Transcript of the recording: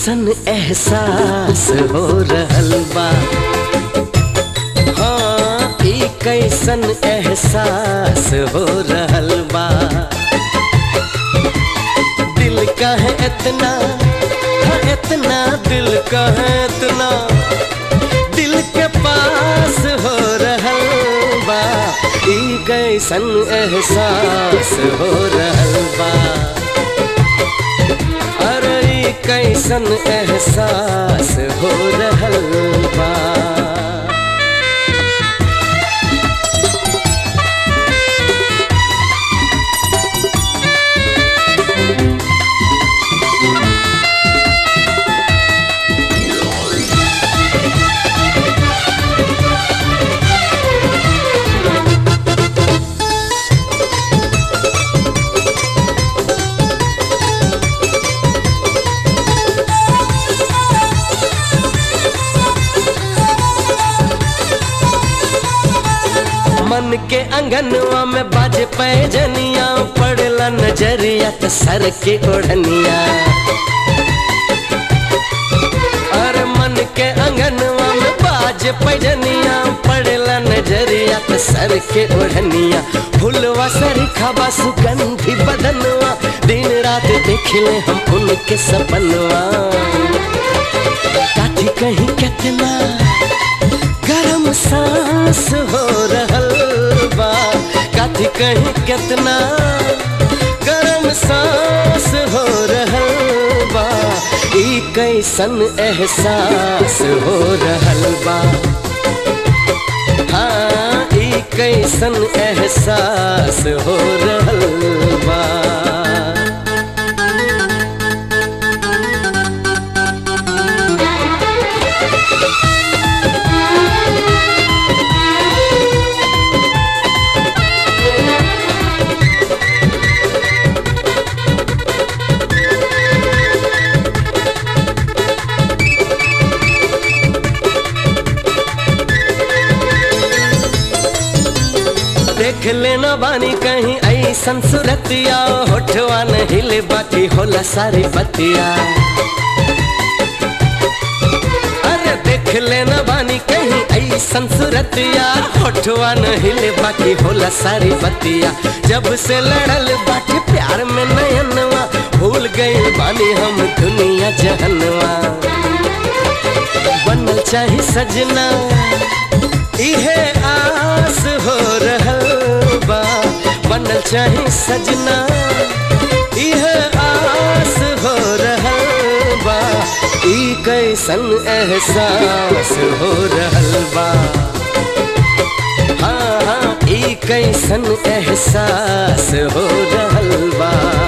कैसन एहसास हो रहल बा हाँ ई कैसन एहसास हो रहल बा दिल का है इतना हाँ इतना दिल का है इतना दिल के पास हो रहल बा ई कैसन एहसास हो रहल बा अरे ई कैसन एहसास हो रहल बा मन के अंगनवा में बाज पैजनिया पड़ला नजरिया त सर के ओढ़निया अरे मन के अंगनवा में बाज पैजनिया पड़ला नजरिया त सर के ओढ़निया फुलवा सर खाबा सुगंधी बदनवा दिन रात देखले हम उनके सपनवा काठी कहीं कितना गरम सांस हो रहल बा कथी कहीं कितना गरम सांस हो रहल बा ई कैसन एहसास हो रहल बा हाँ ई कैसन एहसास हो रहल बा देख लेना बानी कहीं ऐसन सुरतिया होठवा न हिले बाकी होला सारी बतिया अरे देख लेना बानी कहीं ऐसन सुरतिया होठवा न हिले बाकी होला सारी बतिया जब से लड़ल बाटे प्यार में नयनवा भूल गई बानी हम दुनिया जहनवा बनल चाहे सजना इहे आस हो रहल बा बनल चाहे सजना इहे आस हो रहल बा ई कैसन एहसास हो रहल बा हाँ हाँ ई कैसन एहसास हो रहल बा